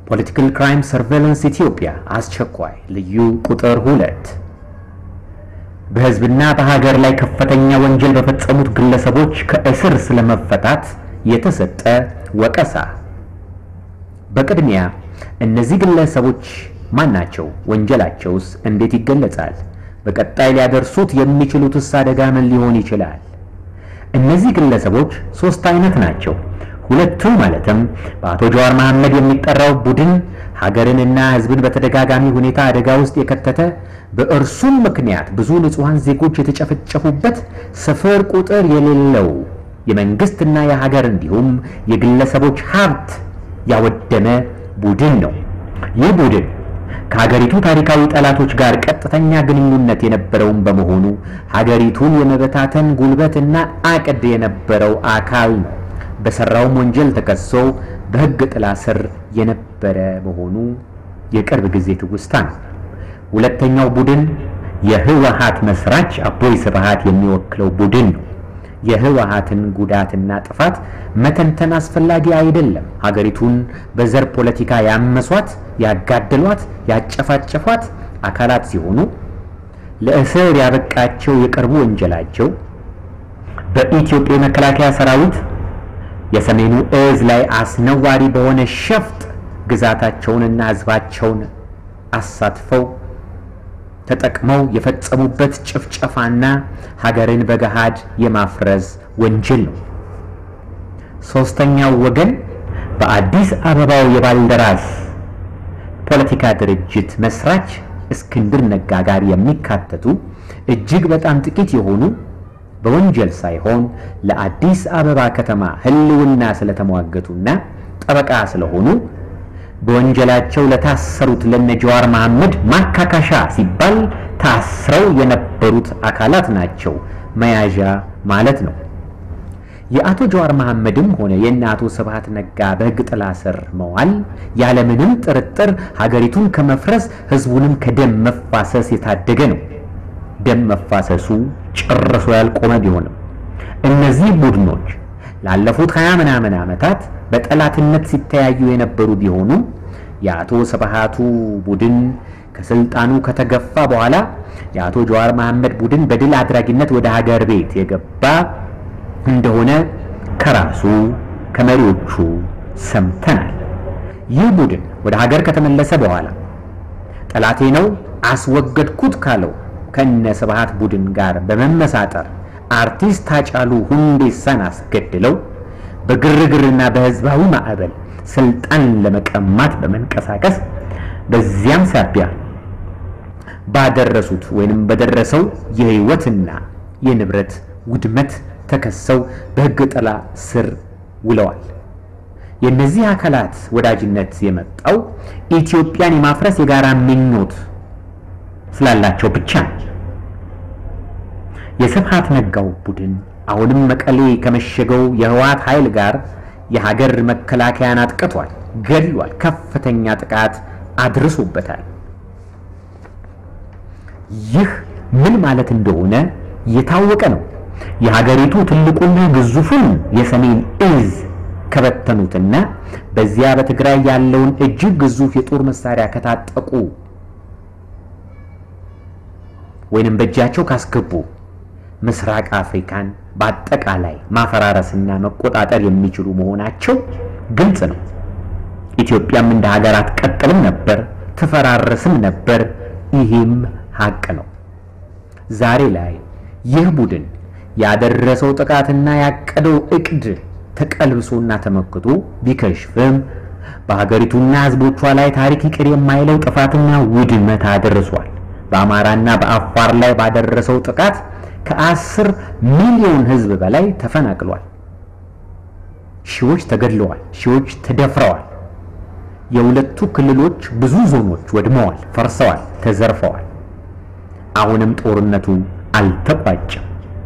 ፖለቲካል ክራይም ሰርቬይላንስ ኢትዮጵያ አስቸኳይ ልዩ ቁጥር ሁለት በሕዝብና በሀገር ላይ ከፍተኛ ወንጀል በፈጸሙት ግለሰቦች ከእስር ስለመፈታት የተሰጠ ወቀሳ። በቅድሚያ እነዚህ ግለሰቦች ማን ናቸው? ወንጀላቸውስ እንዴት ይገለጻል? በቀጣይ ሊያደርሱት የሚችሉትስ አደጋ ምን ሊሆን ይችላል? እነዚህ ግለሰቦች ሶስት አይነት ናቸው። ሁለቱ ማለትም በአቶ ጀዋር መሐመድ የሚጠራው ቡድን ሀገርንና ሕዝብን በተደጋጋሚ ሁኔታ አደጋ ውስጥ የከተተ በእርሱም ምክንያት ብዙ ንጹሐን ዜጎች የተጨፈጨፉበት ስፍር ቁጥር የሌለው የመንግስትና የሀገር እንዲሁም የግለሰቦች ሀብት ያወደመ ቡድን ነው። ይህ ቡድን ከሀገሪቱ ታሪካዊ ጠላቶች ጋር ቀጥተኛ ግንኙነት የነበረውን በመሆኑ ሀገሪቱን የመበታተን ጉልበትና አቅድ የነበረው አካል ነው። በሰራውም ወንጀል ተከሶ በሕግ ጥላ ስር የነበረ መሆኑ የቅርብ ጊዜ ትውስታ ነው። ሁለተኛው ቡድን የህወሓት መስራች አቦይ ስብሃት የሚወክለው ቡድን ነው። የህወሓትን ጉዳትና ጥፋት መተንተን አስፈላጊ አይደለም። ሀገሪቱን በዘር ፖለቲካ ያመሷት፣ ያጋደሏት፣ ያጨፋጨፏት አካላት ሲሆኑ ለእስር ያበቃቸው የቅርቡ ወንጀላቸው በኢትዮጵያ የመከላከያ ሰራዊት የሰሜኑ እዝ ላይ አስነዋሪ በሆነ ሸፍጥ ግዛታቸውንና ህዝባቸውን አሳትፈው ተጠቅመው የፈጸሙበት ጭፍጨፋና ሀገርን በገሃድ የማፍረስ ወንጀል ነው። ሶስተኛው ወገን በአዲስ አበባው የባልደራስ ፖለቲካ ድርጅት መስራች እስክንድር ነጋ ጋር የሚካተቱ እጅግ በጣም ጥቂት የሆኑ በወንጀል ሳይሆን ለአዲስ አበባ ከተማ ህልውና ስለተሟገቱና ጠበቃ ስለሆኑ በወንጀላቸው ለታሰሩት ለነ ጀዋር መሐመድ ማካካሻ ሲባል ታስረው የነበሩት አካላት ናቸው መያዣ ማለት ነው። የአቶ ጀዋር መሐመድም ሆነ የእነ አቶ ስብሃት ነጋ በህግ ጥላ ስር መዋል ያለምንም ጥርጥር ሀገሪቱን ከመፍረስ ህዝቡንም ከደም መፋሰስ የታደገ ነው። ደም መፋሰሱ ጨርሶ ያልቆመ ቢሆንም እነዚህ ቡድኖች ላለፉት ሀያ ምናምን ዓመታት በጠላትነት ሲተያዩ የነበሩ ቢሆኑም የአቶ ስብሃቱ ቡድን ከስልጣኑ ከተገፋ በኋላ የአቶ ጀዋር መሐመድ ቡድን በድል አድራጊነት ወደ ሀገር ቤት የገባ እንደሆነ ከራሱ ከመሪዎቹ ሰምተናል። ይህ ቡድን ወደ ሀገር ከተመለሰ በኋላ ጠላቴ ነው አስወገድኩት ካለው ከነ ስብሃት ቡድን ጋር በመመሳጠር አርቲስት ሃጫሉ ሁንዴሳን አስገድለው በግርግርና በህዝባዊ ማዕበል ስልጣን ለመቀማት በመንቀሳቀስ በዚያም ሳቢያ ባደረሱት ወይንም በደረሰው የህይወትና የንብረት ውድመት ተከሰው በህግ ጥላ ስር ውለዋል። የእነዚህ አካላት ወዳጅነት የመጣው ኢትዮጵያን የማፍረስ የጋራ ምኞት ስላላቸው ብቻ ነው። የስብሃት ነጋው ቡድን አሁንም መቀሌ ከመሸገው የህወሓት ኃይል ጋር የሀገር መከላከያን አጥቅቷል፣ ገድሏል፣ ከፍተኛ ጥቃት አድርሶበታል። ይህ ምን ማለት እንደሆነ የታወቀ ነው። የሀገሪቱ ትልቁና ግዙፉን የሰሜን እዝ ከበተኑትና በዚያ በትግራይ ያለውን እጅግ ግዙፍ የጦር መሳሪያ ከታጠቁ ወይንም በእጃቸው ካስገቡ ምስራቅ አፍሪካን በአጠቃላይ ማፈራረስና መቆጣጠር የሚችሉ መሆናቸው ግልጽ ነው። ኢትዮጵያም እንደ ሀገር አትቀጥልም ነበር፣ ትፈራረስም ነበር። ይህም ሀቅ ነው። ዛሬ ላይ ይህ ቡድን ያደረሰው ጥቃትና ያቀደው እቅድ ተቀልብሶና ተመክቶ ቢከሽፍም በሀገሪቱና ሕዝቦቿ ላይ ታሪክ ይቅር የማይለው ጥፋትና ውድመት አድርሷል። በአማራና በአፋር ላይ ባደረሰው ጥቃት ከአስር ሚሊዮን ሕዝብ በላይ ተፈናቅሏል። ሺዎች ተገድለዋል። ሺዎች ተደፍረዋል። የሁለቱ ክልሎች ብዙ ዞኖች ወድመዋል፣ ፈርሰዋል፣ ተዘርፈዋል። አሁንም ጦርነቱ አልተቋጨም።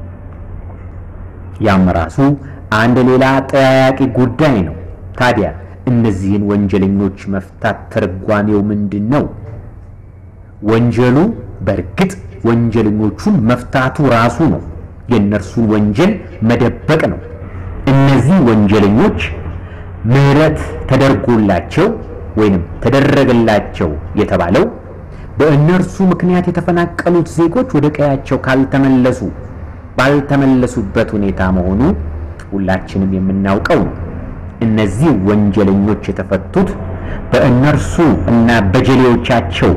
ያም ራሱ አንድ ሌላ አጠያያቂ ጉዳይ ነው። ታዲያ እነዚህን ወንጀለኞች መፍታት ትርጓሜው ምንድን ነው? ወንጀሉ በእርግጥ ወንጀለኞቹን መፍታቱ ራሱ ነው። የእነርሱን ወንጀል መደበቅ ነው። እነዚህ ወንጀለኞች ምህረት ተደርጎላቸው ወይንም ተደረገላቸው የተባለው በእነርሱ ምክንያት የተፈናቀሉት ዜጎች ወደ ቀያቸው ካልተመለሱ ባልተመለሱበት ሁኔታ መሆኑ ሁላችንም የምናውቀው ነው። እነዚህ ወንጀለኞች የተፈቱት በእነርሱ እና በጀሌዎቻቸው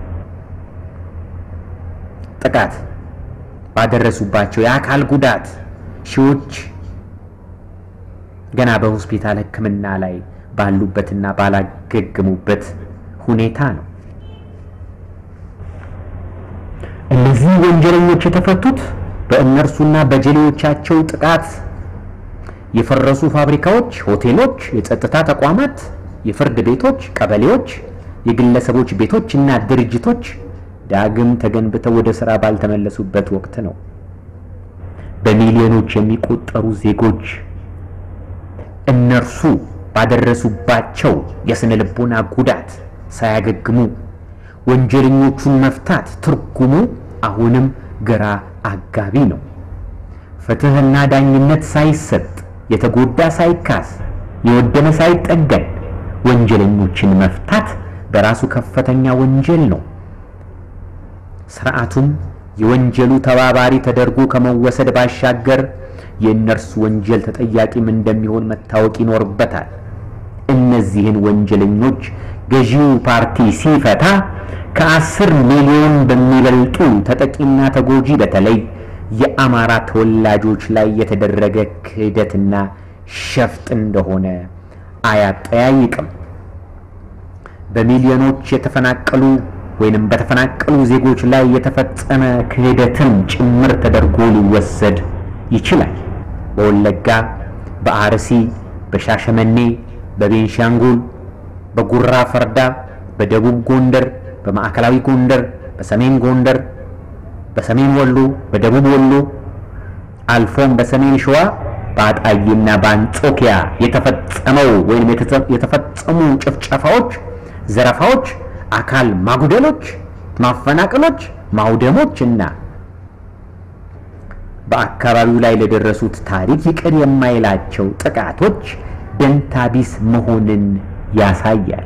ጥቃት ባደረሱባቸው የአካል ጉዳት ሺዎች ገና በሆስፒታል ሕክምና ላይ ባሉበትና ባላገገሙበት ሁኔታ ነው። እነዚህ ወንጀለኞች የተፈቱት በእነርሱና በጀሌዎቻቸው ጥቃት የፈረሱ ፋብሪካዎች፣ ሆቴሎች፣ የጸጥታ ተቋማት፣ የፍርድ ቤቶች፣ ቀበሌዎች፣ የግለሰቦች ቤቶች እና ድርጅቶች ዳግም ተገንብተው ወደ ስራ ባልተመለሱበት ወቅት ነው። በሚሊዮኖች የሚቆጠሩ ዜጎች እነርሱ ባደረሱባቸው የስነ ልቦና ጉዳት ሳያገግሙ ወንጀለኞቹን መፍታት ትርጉሙ አሁንም ግራ አጋቢ ነው። ፍትህና ዳኝነት ሳይሰጥ የተጎዳ ሳይካስ የወደመ ሳይጠገን ወንጀለኞችን መፍታት በራሱ ከፍተኛ ወንጀል ነው። ስርዓቱም የወንጀሉ ተባባሪ ተደርጎ ከመወሰድ ባሻገር የእነርሱ ወንጀል ተጠያቂም እንደሚሆን መታወቅ ይኖርበታል። እነዚህን ወንጀለኞች ገዢው ፓርቲ ሲፈታ ከአስር ሚሊዮን በሚበልጡ ተጠቂና ተጎጂ በተለይ የአማራ ተወላጆች ላይ የተደረገ ክህደትና ሸፍጥ እንደሆነ አያጠያይቅም። በሚሊዮኖች የተፈናቀሉ ወይንም በተፈናቀሉ ዜጎች ላይ የተፈጸመ ክህደትም ጭምር ተደርጎ ሊወሰድ ይችላል። በወለጋ፣ በአርሲ፣ በሻሸመኔ፣ በቤንሻንጉል፣ በጉራ ፈርዳ፣ በደቡብ ጎንደር፣ በማዕከላዊ ጎንደር፣ በሰሜን ጎንደር፣ በሰሜን ወሎ፣ በደቡብ ወሎ አልፎም በሰሜን ሸዋ በአጣዬና በአንጾኪያ የተፈጸመው ወይም የተፈጸሙ ጭፍጨፋዎች፣ ዘረፋዎች፣ አካል ማጉደሎች፣ ማፈናቀሎች፣ ማውደሞች እና በአካባቢው ላይ ለደረሱት ታሪክ ይቅር የማይላቸው ጥቃቶች ደንታቢስ መሆንን ያሳያል።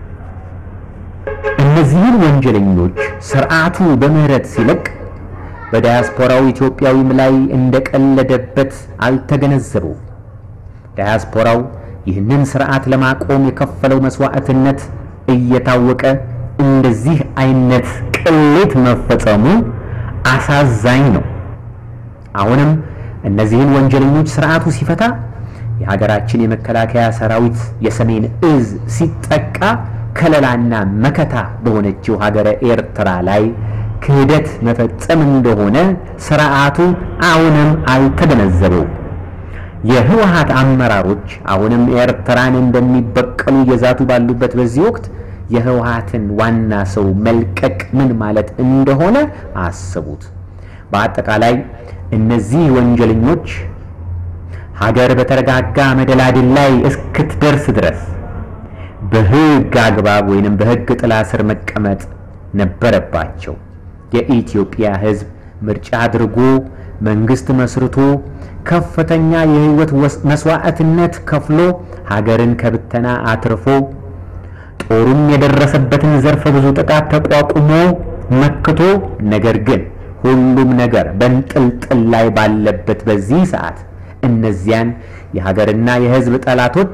እነዚህን ወንጀለኞች ስርዓቱ በምህረት ሲለቅ በዳያስፖራው ኢትዮጵያዊም ላይ እንደቀለደበት አልተገነዘበው። ዳያስፖራው ይህንን ስርዓት ለማቆም የከፈለው መስዋዕትነት እየታወቀ እንደዚህ አይነት ቅሌት መፈጸሙ አሳዛኝ ነው። አሁንም እነዚህን ወንጀለኞች ስርዓቱ ሲፈታ የሀገራችን የመከላከያ ሰራዊት የሰሜን እዝ ሲጠቃ ከለላና መከታ በሆነችው ሀገረ ኤርትራ ላይ ክህደት መፈጸም እንደሆነ ስርዓቱ አሁንም አልተገነዘበው። የህወሓት አመራሮች አሁንም ኤርትራን እንደሚበቀሉ እየዛቱ ባሉበት በዚህ ወቅት የህወሓትን ዋና ሰው መልቀቅ ምን ማለት እንደሆነ አስቡት። በአጠቃላይ እነዚህ ወንጀለኞች ሀገር በተረጋጋ መደላድል ላይ እስክትደርስ ድረስ በህግ አግባብ ወይንም በህግ ጥላ ስር መቀመጥ ነበረባቸው። የኢትዮጵያ ህዝብ ምርጫ አድርጎ መንግስት መስርቶ ከፍተኛ የህይወት መስዋዕትነት ከፍሎ ሀገርን ከብተና አትርፎ ጦሩም የደረሰበትን ዘርፈ ብዙ ጥቃት ተቋቁሞ መክቶ ነገር ግን ሁሉም ነገር በንጥልጥል ላይ ባለበት በዚህ ሰዓት እነዚያን የሀገርና የህዝብ ጠላቶች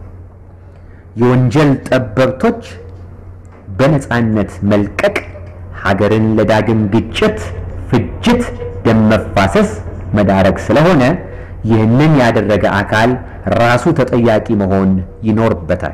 የወንጀል ጠበብቶች በነፃነት መልቀቅ ሀገርን ለዳግም ግጭት፣ ፍጅት፣ ደም መፋሰስ መዳረግ ስለሆነ ይህንን ያደረገ አካል ራሱ ተጠያቂ መሆን ይኖርበታል።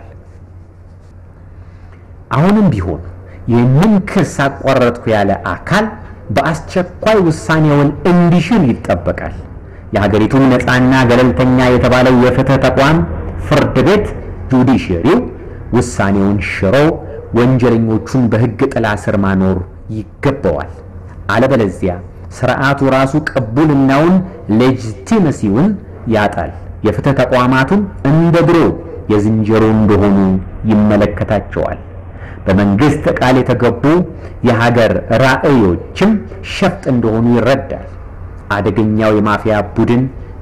አሁንም ቢሆን ይህንን ክስ አቋረጥኩ ያለ አካል በአስቸኳይ ውሳኔውን እንዲሽር ይጠበቃል። የሀገሪቱን ነፃና ገለልተኛ የተባለው የፍትህ ተቋም ፍርድ ቤት ጁዲሽሪው ውሳኔውን ሽሮ ወንጀለኞቹን በህግ ጥላ ስር ማኖር ይገባዋል። አለበለዚያ ስርዓቱ ራሱ ቅቡልናውን ሌጂቲመሲውን ያጣል። የፍትህ ተቋማቱም እንደ ድሮ የዝንጀሮ እንደሆኑ ይመለከታቸዋል። በመንግስት ቃል የተገቡ የሀገር ራዕዮችም ሸፍጥ እንደሆኑ ይረዳል። አደገኛው የማፊያ ቡድን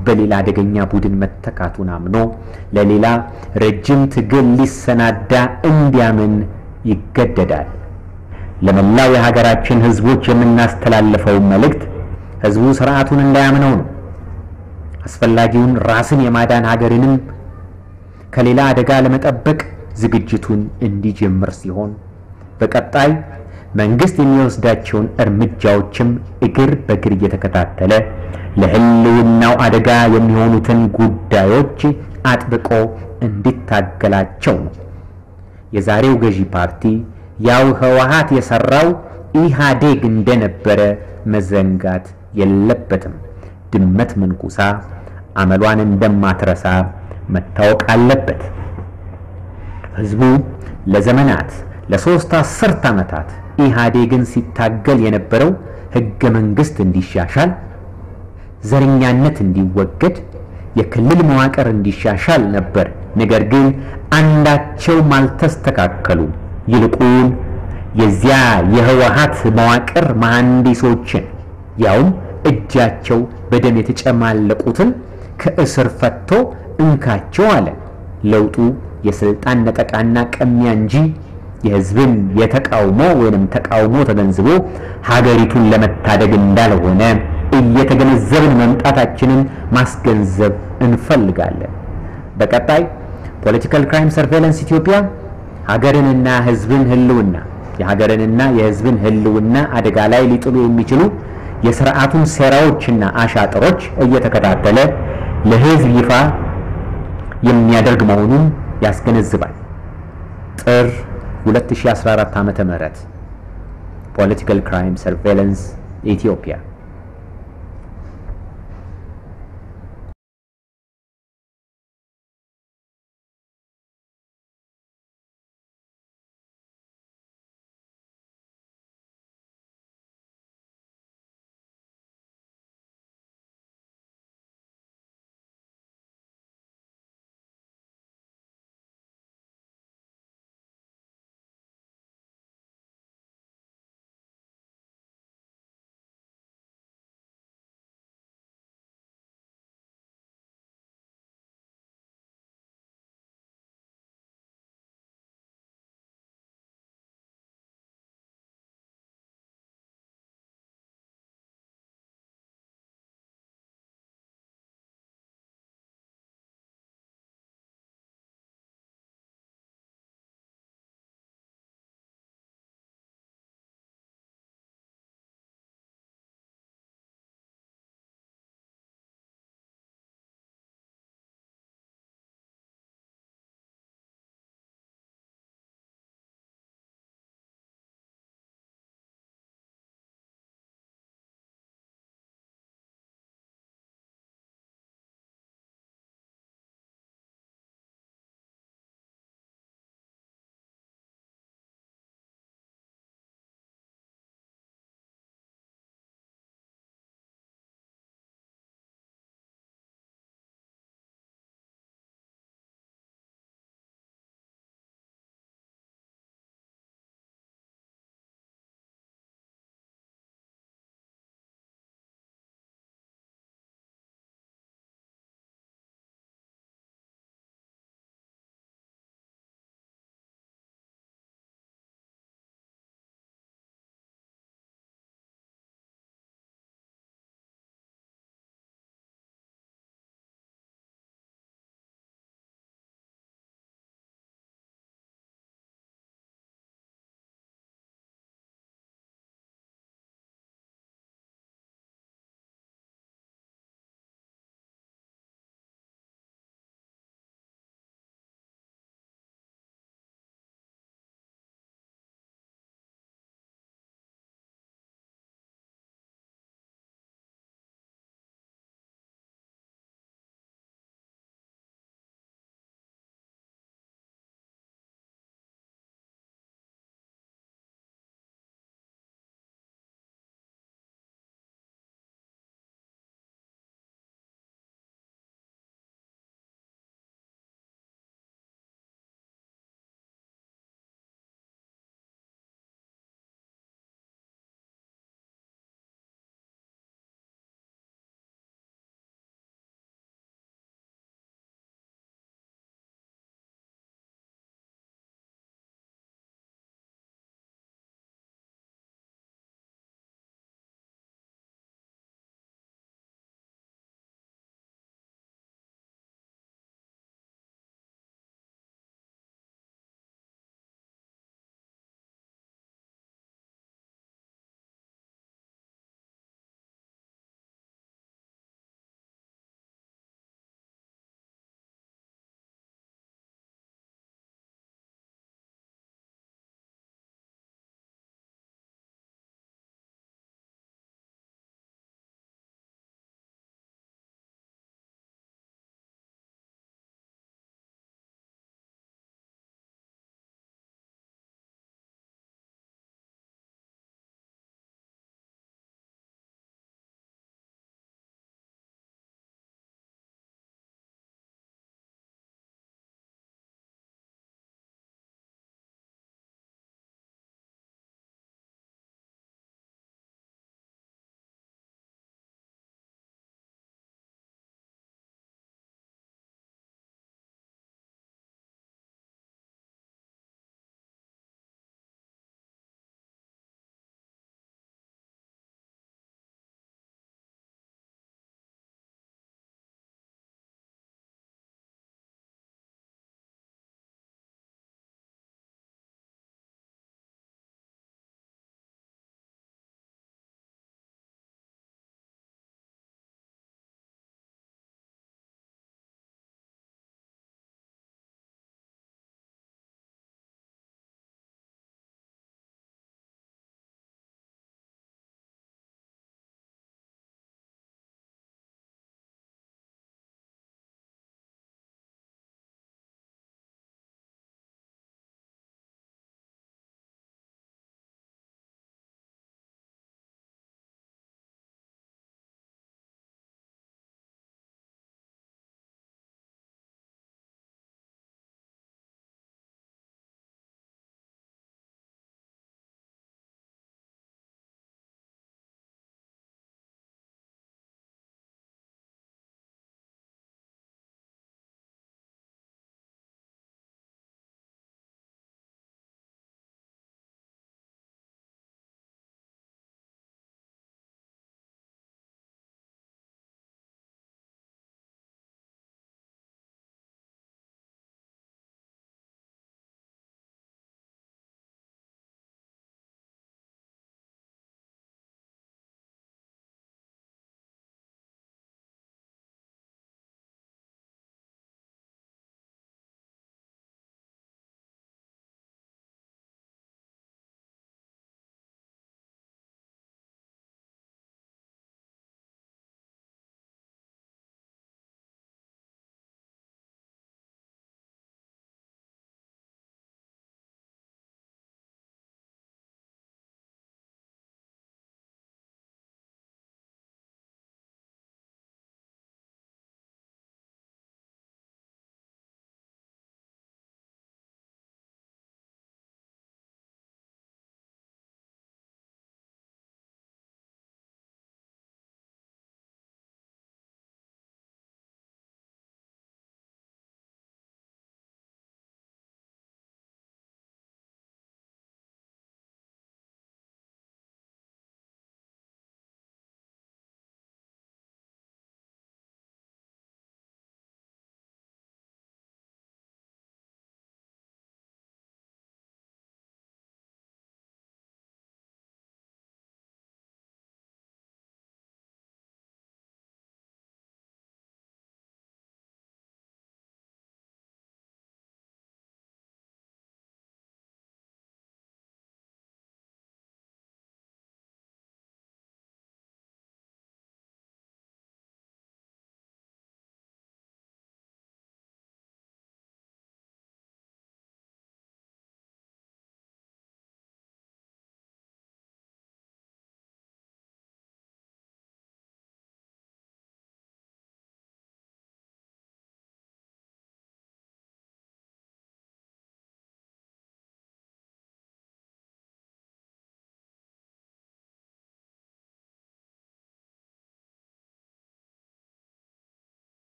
በሌላ አደገኛ ቡድን መተካቱን አምኖ ለሌላ ረጅም ትግል ሊሰናዳ እንዲያምን ይገደዳል። ለመላው የሀገራችን ሕዝቦች የምናስተላልፈው መልእክት ሕዝቡ ስርዓቱን እንዳያምነው ነው። አስፈላጊውን ራስን የማዳን ሀገርንም ከሌላ አደጋ ለመጠበቅ ዝግጅቱን እንዲጀምር ሲሆን በቀጣይ መንግስት የሚወስዳቸውን እርምጃዎችም እግር በእግር እየተከታተለ ለሕልውናው አደጋ የሚሆኑትን ጉዳዮች አጥብቆ እንዲታገላቸው ነው። የዛሬው ገዢ ፓርቲ ያው ህወሓት የሰራው ኢህአዴግ እንደነበረ መዘንጋት የለበትም። ድመት መንኩሳ አመሏን እንደማትረሳ መታወቅ አለበት። ህዝቡ ለዘመናት ለሶስት አስርት ዓመታት ኢህአዴግን ሲታገል የነበረው ህገ መንግስት እንዲሻሻል፣ ዘረኛነት እንዲወገድ፣ የክልል መዋቅር እንዲሻሻል ነበር። ነገር ግን አንዳቸውም አልተስተካከሉም። ይልቁን የዚያ የህወሓት መዋቅር መሐንዲሶችን ያውም እጃቸው በደም የተጨማለቁትን ከእስር ፈቶ እንካቸው አለ። ለውጡ የስልጣን ነጠቃና ቀሚያ እንጂ የህዝብን የተቃውሞ ወይንም ተቃውሞ ተገንዝቦ ሀገሪቱን ለመታደግ እንዳልሆነ እየተገነዘብን መምጣታችንን ማስገንዘብ እንፈልጋለን። በቀጣይ ፖለቲካል ክራይም ሰርቬለንስ ኢትዮጵያ ሀገርንና ህዝብን ህልውና የሀገርንና የህዝብን ህልውና አደጋ ላይ ሊጥሉ የሚችሉ የስርዓቱን ሴራዎችና አሻጥሮች እየተከታተለ ለህዝብ ይፋ የሚያደርግ መሆኑን ያስገነዝባል። ጥር 2014 ዓ.ም ፖለቲካል ክራይም ሰርቬለንስ ኢትዮጵያ